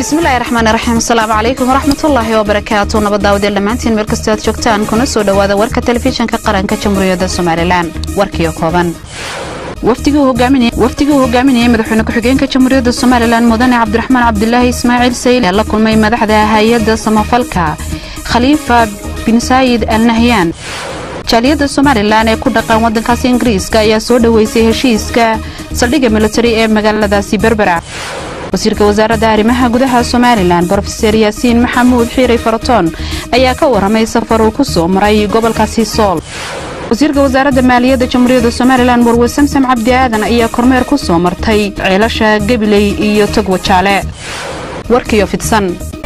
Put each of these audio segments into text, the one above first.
bismillahi raxmaani raxiim asalaamu calaykum waraxmatullaahi wabarakaatu nabaddaawadiel dhammaantiin meel kastoo aad joogtaan kuna soo dhowaada warka telefishinka qaranka jamhuuriyadda somalilan warkiyo kooban wafdigii uu hogaaminayay madaxweyne ku-xigeenka jamhuuriyadda somalilan mudane cabdiraxmaan cabdilaahi ismaaciil sayl ee la kulmay madaxda hay-adda samafalka khaliifa bin saayid al nahyaan jaaliyadda somalilan ee ku dhaqan waddankaasi ingiriiska ayaa soo dhoweysay heshiiska saldhigga militari ee magaaladaasi berbera wasiirka wasaaradda arrimaha gudaha somalilan brofeser yaasiin maxamuud xiiray faratoon ayaa ka waramay safar uu ku soo maray gobolkaasi sool wasiirka wasaaradda maaliyadda jamhuuriyadda somalilan warwe samsam cabdi aadan ayaa kormeer ku soo martay ceelasha gabiley iyo togwa jaale warkiyo fidsan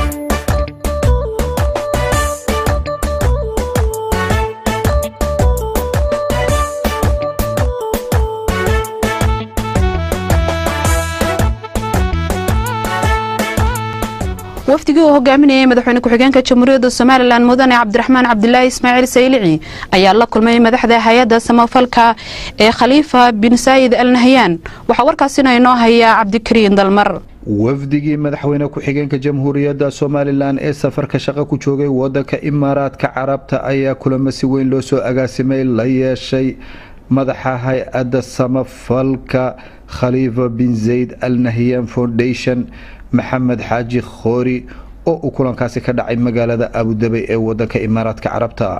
wafdigii uu hogaaminayay madaxweyne ku-xigeenka jamhuuriyadda somalilan mudane cabdiraxmaan cabdilaahi ismaaciil saylici ayaa la kulmay madaxda hay-adda samafalka ee khaliifa bin saayid al nahyaan waxaa warkaasina inoo hayaa cabdikariin dalmar wafdigii madaxweyne ku-xigeenka jamhuuriyadda somalilan ee safarka shaqo ku joogay wadanka imaaraadka carabta ayaa kulamo si weyn loo soo agaasimay la yeeshay madaxa hay-adda samafalka khaliifa bin zayd al nahyan foundation maxamed xaaji khoori oo uu kulankaasi ka dhacay magaalada abudabay ee wadanka imaaraadka carabta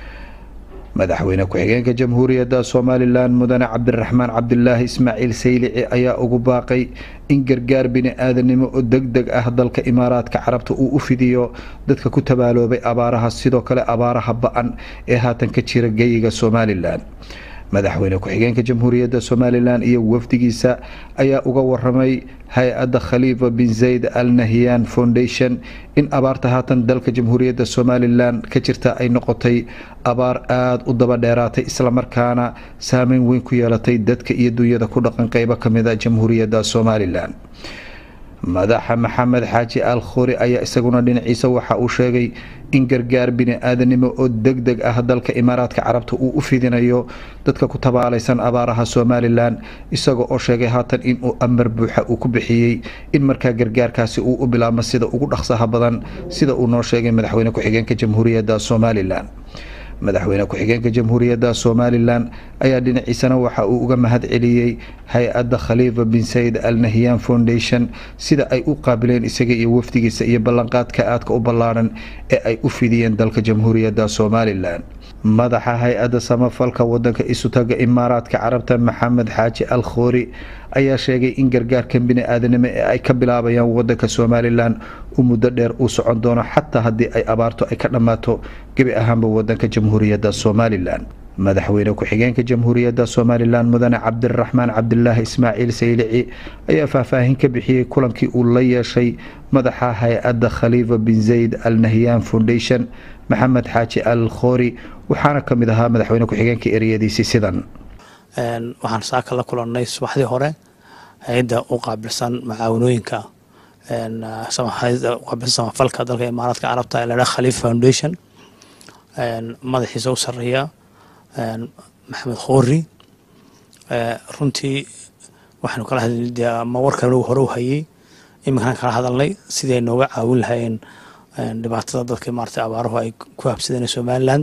madaxweyne ku-xigeenka jamhuuriyadda somalilan mudane cabdiraxmaan cabdilaahi ismaaciil saylici ayaa ugu baaqay in gargaar bini-aadanimo oo deg deg ah dalka imaaraadka carabta uu u fidiyo dadka ku tabaaloobay abaaraha sidoo kale abaaraha ba-an ee haatan ka jira geyiga somalilan madaxweyne ku-xigeenka jamhuuriyadda somalilan iyo wafdigiisa ayaa uga waramay hay-adda khaliifa bin zayd al nahyan foundation in abaarta haatan dalka jamhuuriyadda somalilan ka jirta ay noqotay abaar aada u daba dheeraatay islamarkaana saameyn weyn ku yeelatay dadka iyo dunyada ku dhaqan qeybo kamida jamhuuriyadda somalilan madaxa maxamed xaaji al khuri ayaa isaguna dhinaciisa waxa uu sheegay in gargaar bini-aadanimo oo deg deg ah dalka imaaraadka carabta uu u fidinayo dadka ku tabaalaysan abaaraha somalilan isaga oo sheegay haatan inuu amar buuxa uu ku bixiyey in markaa gargaarkaasi uu u bilaabmo sida ugu dhaqsaha badan sida uu noo sheegay madaxweyne ku-xigeenka jamhuuriyadda somalilan madaxweyne ku-xigeenka jamhuuriyadda somalilan ayaa dhinaciisana waxa uu uga mahad celiyey hay-adda khaliifa bin sayid al nahyan foundation sida ay u qaabileen isaga iyo wafdigiisa iyo ballanqaadka aadka u ballaadhan ee ay u fidiyeen dalka jamhuuriyadda somalilan madaxa hay-adda samafalka wadanka isutaga imaaraadka carabta maxamed xaaji al khoori ayaa sheegay in gargaarkan bini-aadanimo ee ay ka bilaabayaan wadanka somalilan u muddo dheer uu socon doono xataa haddii ay abaarto ay ka dhammaato gebi ahaanba wadanka jamhuuriyadda somalilan madaxweyne ku-xigeenka jamhuuriyadda somalilan mudane cabdiraxmaan cabdilaahi ismaaciil saylici ayaa faahfaahin ka bixiyey kulankii uu la yeeshay madaxa hay-adda khaliifa bin zayd al nahyan foundation maxamed xaaji al khoori waxaana ka mid ahaa madaxweyne ku-xigeenka ereyadiisii sidan waxaan saaka la kulannay subaxdii hore hay-adda u qaabilsan macaawanooyinka qaabilsan samafalka dalka imaaraadka carabta ee ladhaha khaliif foundation madaxiisa u sareeya maxamed khoori runtii waxaanu kala hadlay dee ama warkan hore u hayay iminkaan kala hadalnay siday nooga caawin lahaayeen dhibaatada dadka maarata abaaruhu ay ku habsadeen somaliland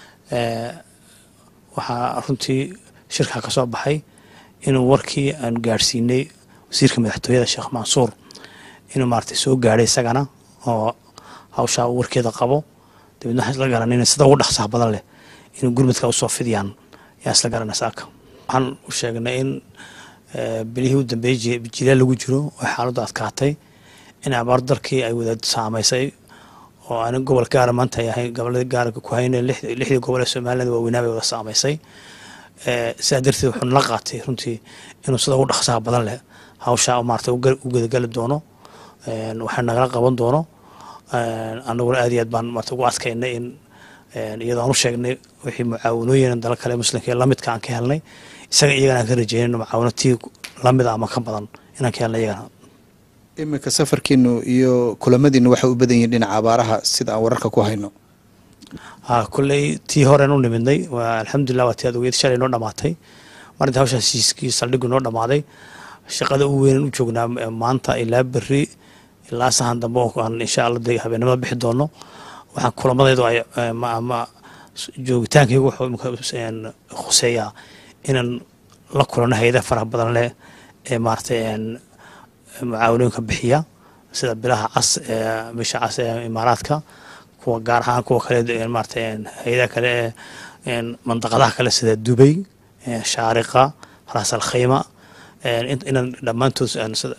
waxaa runtii shirkaa ka soo baxay inuu warkii aanu gaadhsiinay wasiirka madaxtooyada sheekh mansuur inuu maarata soo gaadhay isagana oo hawshaa warkeeda qabo dabeedna waxaan isla garanayna sida ugu dhaqsaha badan leh inuu gurmadka usoo fidiyaan yaan isla garanay saaka waxaan u sheegnay in bilihii u dambeeyey jilaal lagu jiro oo xaaladdu adkaatay in abaar dalkii ay wada saamaysay oo aanin gobol gaara maanta ay ahayn gobolladii gaarka ku hayne lixdii gobol ee somaliland waaweynaa bay wada saamaysay sidaa darteed wuxuu nala qaatay runtii inuu sida ugu dhaqsaha badan leh hawshaa maarata u gudagali doono waxaa nagala qaban doono anaguna aad iyo aad baan maarata ugu adkaynay in iyadoo aan u sheegnay wixii mucaawanooyin dala kale muslimka ee lamidka aan ka helnay isaga iyagana aan ka rajeynayno mucaawano tii lamida ama ka badan inaan ka helnay iyagana iminka safarkiinu iyo kulamadiinu waxay u badan yihiin dhinaca abaaraha sida aan wararka ku hayno ha kolley tii horen u nimidnay waa alxamdulilah waa tii aad ogeyd shalay noo dhamaatay marinta hawshaas siiskii saldhigu noo dhamaaday shaqada ugu weynan u joognaa maanta ilaa berri ilaa sahan dambe aan insha alla de habeenimada bixi doono waxaan kulamadeedu ay ama joogitaankaygu wuxuu khuseeyaa inaan la kulano hay-ada faraha badan leh ee maaratay mucaawinooyinka bixiya sida bilaha cas ee bisha cas ee imaaraadka kuwa gaar ahaan kuwa kale maaratay hay-adaha kale ee mandaqadaha kale sida dubay shaariqa ras al khayma inaan dhammaantood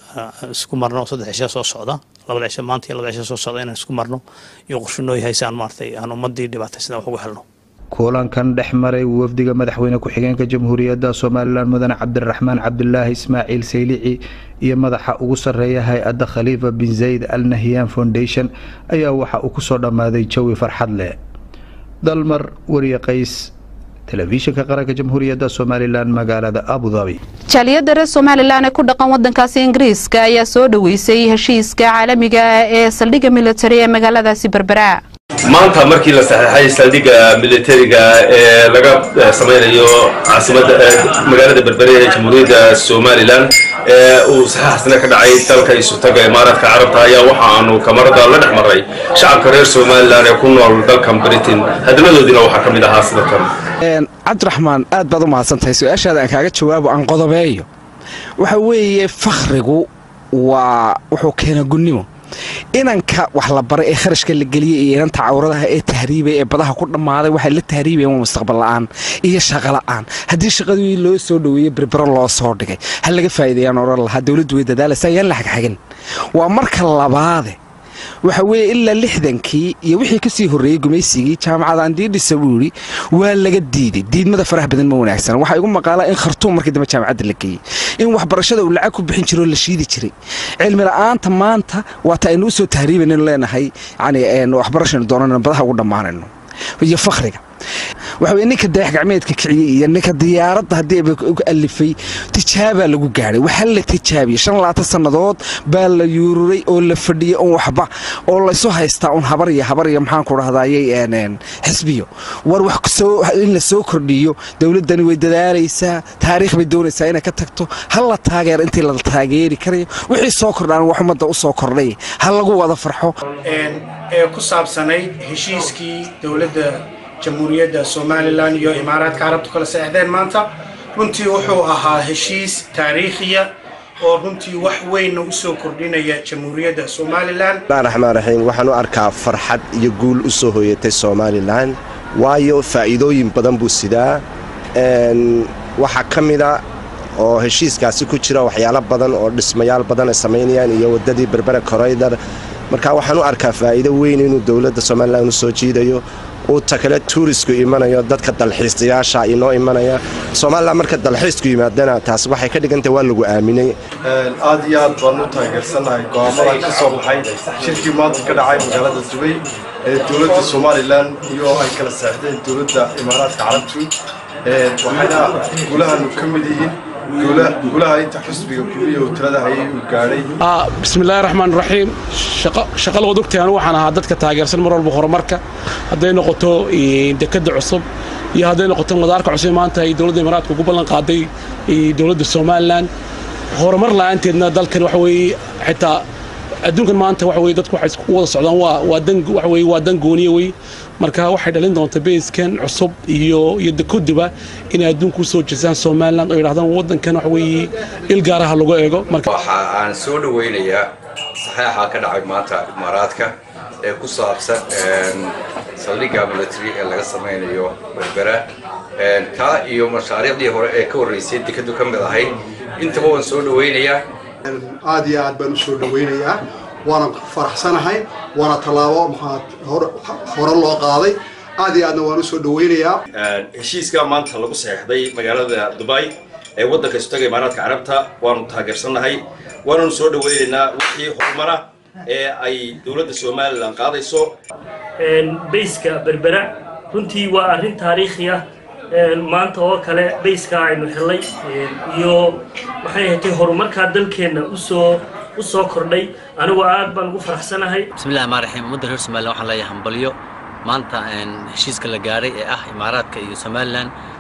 isku marno saddex cisho soo socda labada cisho maanta iyo labada cisho soo socda inaan isku marno iyo qorsho yahay si aan maaratay aan ummadii dhibaataysan wax ugu helno kulankan dhex maray wafdiga madaxweyne ku-xigeenka jamhuuriyadda somalilan mudane cabdiraxmaan cabdulaahi ismaaciil saylici iyo madaxa ugu sarreeya hay-adda khaliifa bin zayd al nahyan foundation ayaa waxa uu kusoo dhammaaday jawi farxad leh dalmar wariye qays telefishinka qaranka jamhuuriyadda somalilan magaalada abudabi jaaliyadda reer somalilan ee ku dhaqan wadankaasi ingiriiska ayaa soo dhoweysay heshiiska caalamiga ee saldhigga militari ee magaaladaasi berbera maanta markii la saxeexay saldhigga militariga ee laga samaynayo caasimada magaalada berbere ee jamhuuriyadda somalilan ee uu saxeexasna ka dhacay dalka isutaga imaaraadka carabta ayaa waxa aanu kamarada la dhex maray shacabka reer somalilan ee ku nool dalkan britain hadaladoodiina waxaa ka mid ahaa sida tan cabdiraxmaan aad baad u mahadsantahay su-aashaada aan kaaga jawaabo aan qodobeeyo waxa weeye fakhrigu waa wuxuu keena gunnimo inanka wax la baray ee kharashka la geliyey iyo inanta cawradaha ee tahriibay ee badaha ku dhammaaday waxay la tahriibayan waa mustaqbal la'aan iyo shaqo la'aan haddii shaqadii loo soo dhoweeyey berbero loo soo dhigay ha laga faa'iideeyaan odhan lahaa dowladdu way dadaalaysa ayaan la xagxagin waa marka labaade waxa weeye ilaa lixdankii iyo wixii kasii horreeyey gumaysigii jaamacada andiidhisa buu yidhi waa laga diiday diidmada faraha badan ma wanaagsan waxaa igu maqaalaa in khartuum markii dambe jaamacadda la geeyey in waxbarashada uu lacag ku bixin jiro la shiidi jiray cilmi la'aanta maanta waata aynu u soo tahriibanaynu leenahay yani waxbarashaynu doonanayno badaha ugu dhammaanayno iyo fakhriga waxa weye ninka dayax gacmeedka kiciyey iyo ninka diyaaradda haddii uga alifay tijaabaa lagu gaadhay waxaa la tijaabiyey shan labaatan sannadood baa la yuururay oo la fadhiyey un waxba oo laysu haystaa un habar iyo habar iyo maxaan ku dhahdayay xisbiyo war wax in la soo kordhiyo dowladdani way dadaalaysaa taariikh bay doonaysaa inay ka tagto ha la taageer intii la taageeri karayo wixii soo kordhaan wax ummadda u soo kordhay ha lagu wada farxo ee ku saabsanayd heshiiskii dowladda jamhuuriyadda somalilan iyo imaaraadka carabtu kala saexdeen maanta runtii wuxuu ahaa heshiis taariikhiya oo runtii wax weynna u soo kordhinaya jamhuuriyadda somalilan raxmaan raxiim waxaan u arkaa farxad iyo guul u soo hooyatay somalilan waayo faa'iidooyin badan buu sidaa waxaa ka mida oo heshiiskaasi ku jira waxyaalo badan oo dhismayaal badan ay samaynayaan iyo waddadii berbera koraydar marka waxaan u arkaa faa'iido weyn inuu dowladda somalilan u soo jiidayo uu ta kale tuurisku imanayo dadka dalxiisayaasha inoo imanaya somalilan marka dalxiisku yimaadana taas waxay ka dhigantah waa lagu aaminay aad iyo aad baan u taageersannahay go'aamadan ka soo baxay shirkii maanta ka dhacay magaalada dubay ee dowladda somalilan iyo ay kala seexdeen dowladda imaaraadka carabtu waxayna gulahanu ka mid yihiin gulaha inta xusbiga kuliya uu talada hayay uu gaadhay bismillaahi raxmaan raxiim shaqo loo dogtaanu waxaan ahaa dadka taageersan mar walba horumarka hadday noqoto dekadda cusub iyo hadday noqoto madaarka cusub maanta ay dowladda imaaraadka ugu ballan qaaday dowladda somalilan horumar la'aanteedna dalkan waxa weeye xitaa adduunkan maanta waxa weye dadku waxay isku wada socdaan waa waa dan waxa weye waa dan gooniye wey marka waxay dhalin doontaa beyskan cusub iyo iyo dekoduba inay adduunku usoo jeestaan somaliland oo yidhahdaan waddankan waxa weeye il gaaraha lagu eego marka waxa aan soo dhaweynayaa saxeexa ka dhacay maanta imaaraadka ee ku saabsan saldhigga military ee laga samaynayo berbera kaa iyo mashaariicdii hore ee ka horreysay dekadu ka mid ahayd intaba waan soo dhaweynayaa aad iyo aad baan u soo dhaweynayaa waana faraxsanahay waana tallaabo maxaa hore loo qaaday aad iyo aadna waan u soo dhaweynayaa heshiiska maanta lagu saxeexday magaalada dubai ee waddanka istaga imaaraadka carabta waanu taageersannahay waananu soo dhaweynaynaa wixii horumara ee ay dowladda somalilan qaadayso bayska berbera runtii waa arrin taariikhi ah maanta oo kale bayska aynu helay iyo maxay ahatay horumarkaa dalkeenna usoo u soo kordhay anigu aad baan ugu faraxsanahay bismillahi rxmaan raxiim ummadda reer somalilan waxaan leeyahay hambalyo maanta heshiiska la gaadhay ee ah imaaraadka iyo somalilan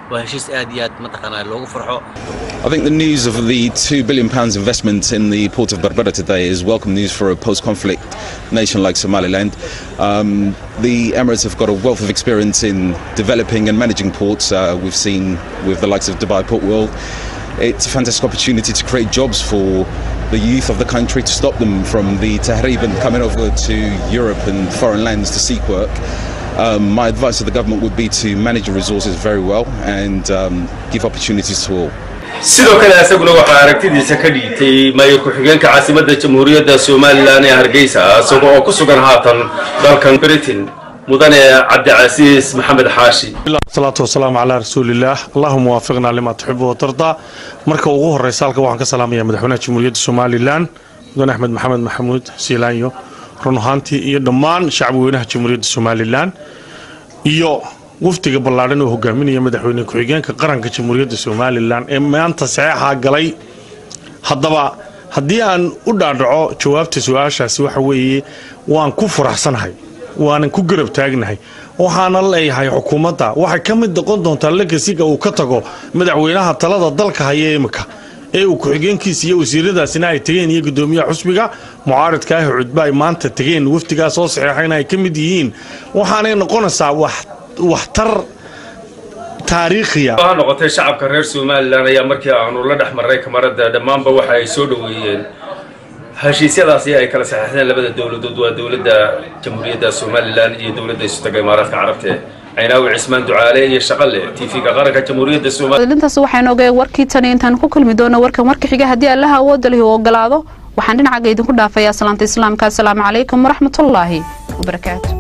waa heshiis aad iyo aad mataqaanaa loogu farxo I think the news of the £2 billion investment in the port of Berbera today is welcome news for a post conflict nation like Somaliland. Um, the Emirates have got a wealth of experience in developing and managing ports. Uh, we've seen with the likes of Dubai Port World. It's a fantastic opportunity to create jobs for the youth of the country to stop them from the Tahrib and coming over to Europe and foreign lands to seek work. Um, my advice to the government would be to manage the resources very well and um, give opportunities to all. sidoo kale isaguna waxaa aragtidiisa ka dhiibtay maayir ku-xigeenka caasimadda jamhuuriyadda somalilan ee hargeysa isaga oo ku sugan haatan dalkan britain mudane cabdicasiis maxamed xaashi salaatu wasalaamu calaa rasuulillaah allahuma waafiqnaa limaa tuxibu watardaa marka ugu horeysa halka waxaan ka salaamayaa madaxweynaha jamhuuriyadda somalilan mudane axmed maxamed maxamuud siilaanyo run ahaantii iyo dhammaan shacbweynaha jamhuuriyadda somalilan iyo wafdiga ballaadhan oo hogaaminaya madaxweyne ku-xigeenka qaranka jamhuuriyadda somalilan ee maanta saxeexaa galay haddaba haddii aan u dhaadhaco jawaabta su-aashaasi waxa weeye waan ku faraxsanahay waanan ku garab taagnahay waxaana leeyahay xukuumadda waxay ka mid noqon doontaa legasiga uu ka tago madaxweynaha talada dalka haya imika ee uu ku-xigeenkiisa iyo wasiiradaasina ay tegeen iyo gudoomiyaha xusbiga mucaaridka ah cudba ay maanta tegeen wafdigaa soo saxeexayna ay ka mid yihiin waxaanay noqonaysaa wax waxtar taariikhiya ha noqotay shacabka reer somalilan ayaa markii aanu la dhex marray kamarada dhammaanba waxa ay soo dhoweeyeen heshiisyadaasi ay kala saxeexdeen labada dowladood waa dowladda jamhuuriyadda somalilan iyo dowladda isutaga imaaraadka carabta caynaawi cismaan ducaale iyo shaqale tv-ga qaranka jamhuuriyadda somalilan intaas waxaynu ogeen warkii tani intaan ku kulmi doono warkan warka xiga haddii allaha awoodda lihi uu ogolaado waxaan dhinacaga idinku dhaafayaa salaanta islaamka asalaamu calaykum waraxmatullaahi wabarakaatu